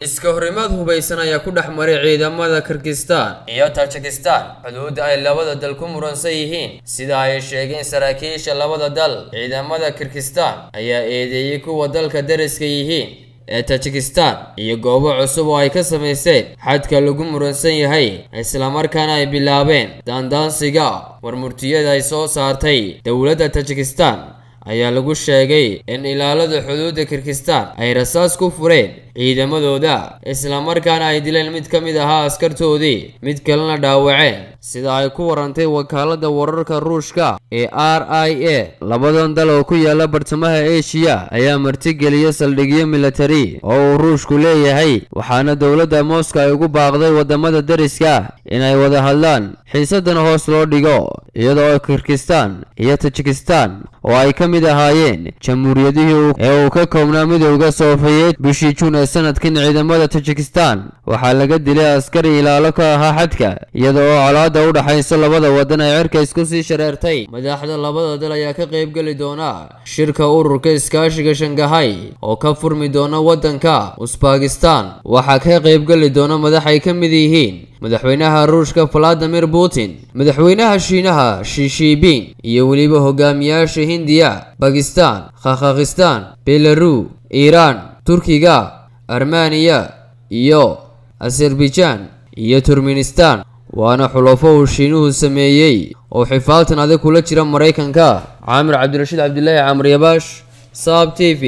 iska horimaad hubaysan ayaa ku dhex maray ciidamada kirgistan iyo tajikistan xuduudda ay labada dal ku muransan yihiin sida ay sheegeen saraakiisha labada dal ciidamada kirgistan ayaa eedeeyey kuwa dalka dariska yihiin ee tajikistan iyo goobo cusub oo ay ka samaysteen xadka lagu muransan yahay islamarkaana ay bilaabeen daandaansiga warmurtiyada ay soo saartay dowladda tajikistan ayaa lagu sheegay in ilaalada xuduudda kirgistan ay rasaas ku fureen ciidamadooda islamarkaana ay dileen mid ka mid ahaa askartoodii mid kalena dhaawaceen sida ay ku warantay wakaalada wararka ruushka ee r i a labadan dal oo ku yaala bartamaha eshiya ayaa martigeliya saldhigyo militari oo uu ruushku leeyahay waxaana dowladda moscow ay ugu baaqday wadamada dariska inay wada hadlaan xiisadan hoos loo dhigo iyadoo kirgistan iyo tajikistan oo ay ka mid ahaayeen jamhuuriyadihii ee uu ka koobnaa midowda soofiyeed bishii juun ee sanadkan ciidamada tajikistan waxaa laga dilay askari ilaalo ka ahaa xadka iyada oo colaada u dhaxaysa labada wadan ay cirka isku sii shareertay madaxda labada dal ayaa ka qaybgeli doona shirka ururka iskaashiga shangahay oo ka furmi doona wadanka usbakistan waxaa ka qaybgeli doona madax ay ka mid yihiin madaxweynaha ruushka valadimir putin madaxweynaha shiinaha shishiibin iyo weliba hogaamiyaasha hindiya bakistan kakhakhistan belaru iiraan turkiga armeniya iyo azerbaijan iyo turkmenistan waana xulafo uu shiinuhu sameeyey oo xifaaltan adag kula jira maraykanka caamir cabdirashiid cabdilaahi camar yabaash saab t v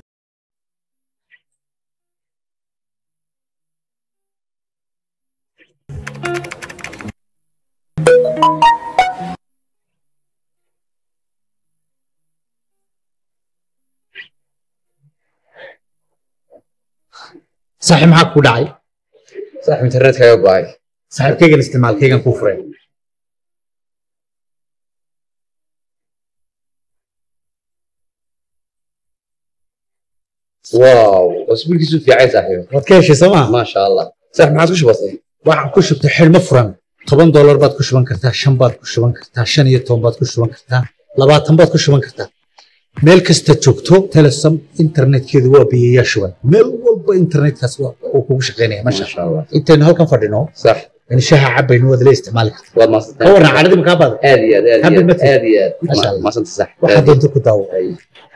saaxiib maxaa ku dhacay saaxiib internetkaaga go'ay saaxiibkaygan isticmaalkaygan kuu furay wow cusbulkiisu fiicay saaxiib waad ka heshay soo maa maasha allah saaxiib maxaad ku shubatay waxaad ku shubtay xidhmo furan toban doolar baad ku shuban kartaa shan baad ku shuban kartaa shan iyo toban baad ku shuban kartaa labaatan baad ku shuban kartaa meel kasta joogto telesom internetkeedu waa biyayaa shuban meel walba internetkaas waa- uu kugu shaqaynaya masha maasha allah intaynu halkan fadhino sax in shaha cabayno waad la isticmaali kartaa waad maasantay ka warran cadhadii makaa baada aad iyo aad aad iyo Happy aad birthday. aad iyo aad Maasha Allah. maasanta sax waxaad doonto ku daawo Ay.